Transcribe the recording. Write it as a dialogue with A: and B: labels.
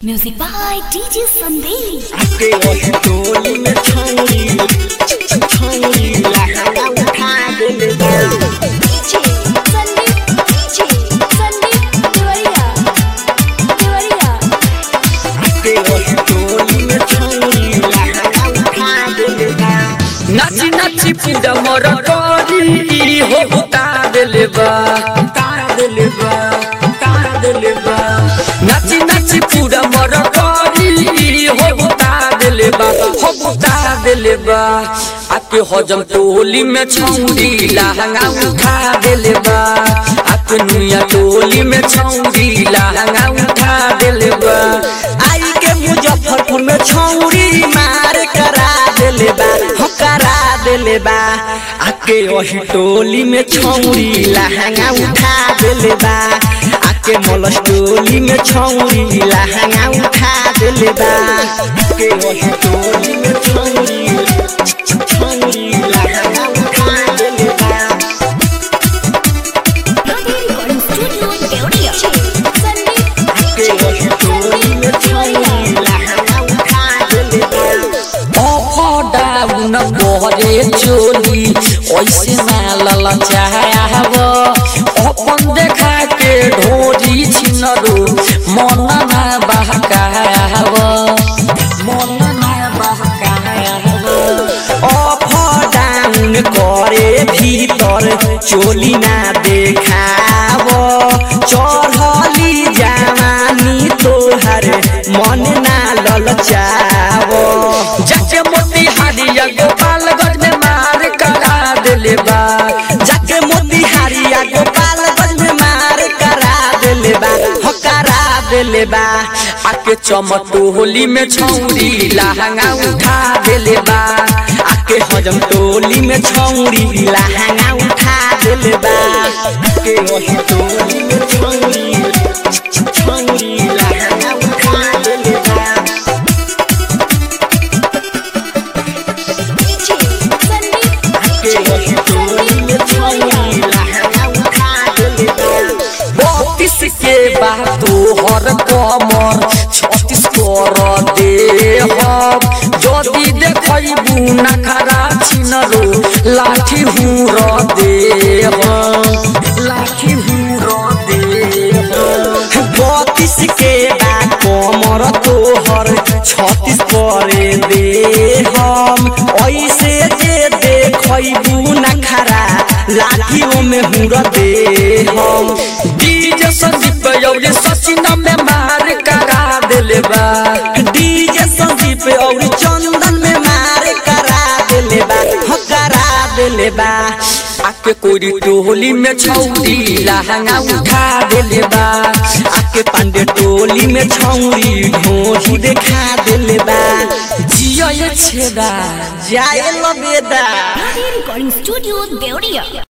A: Music by DJ Sandeep.
B: आके वही टोली में छौरी छौरी लहंगा उठा देले बा
A: DJ Sandeep. DJ Sandeep Tiwariya. Tiwariya.
B: आके वही टोली में छौरी लहंगा उठा देले बा
C: नाची नाची पूजा मोर करी हो बुता देले बा
B: तार देले बा तार देले बा
C: नाची नाची पूजा मोर करी हो बुता देले बा हो बुता देले बा आके हजम टोली में छौरी लहंगा उठा देले बा आके नुया टोली में छौरी लहंगा उठा देले बा
B: आई के मुजफ्फरपुर में छौरी मार करा देले बा हो करा देले बा आके वही टोली में छौरी लहंगा उठा देले बा आके मलस टोली में छौरी लहंगा उठा देले बा आके वही टोली में छौरी छौरी लहंगा उठा देले बा
A: Radhe Recording Studio, Deoria. Sandeep.
B: आके वही टोली में छौरी लहंगा उठा देले बा
C: डाउन बहरे चोली ऐसे मालल चाहब अपन देखा के ढोरी छिनरो मन ना बहकाव मन ना बहकाव
B: अप डाउन करे भीतर चोली ना देखाव चढ़ली जवानी तोहर मन ना ललचाव
C: जाके मोती हारिया गोपालगंज में मार करा दिले बा
B: जाके मोतिहारिया गोपालगंज में मार करा देले बा हो करा देले बा
C: आके चमटोली में छौरी लहंगा उठा दिले बा
B: आके हजम टोली में छौरी लहंगा उठा देले बा आके वही टोली में छौरी छौरी लहंगा उठा देले बा
A: DJ Sandeep.
B: आके वही टोली में छौरी लहंगा उठा देले बा
C: बत्तीस के बाद तोहर कमर छत्तीस कर दे हम जदि देखबू नखरा छिनरो लाठी हूँ दे हम लाठी हूँ दे हम
B: बत्तीस के बा कमर तोहर छत्तीस करे दे हम ऐसे जे देखबू नखरा लाठियों में हुर दे हम
C: डीजे संदीप यौरी सचिन में मार करा दिले बा
B: डीजे संदीप और चंदन में मार करा देले बा हो करा देले बा
C: आके कोरी टोली में छौरी लहंगा उठा दिले बा
B: आके पांडे टोली में छौरी ढोही देखा देले बा
C: जिया ये छेदा
B: जाए लबेदा
A: Radhe Recording Studio, Deoria.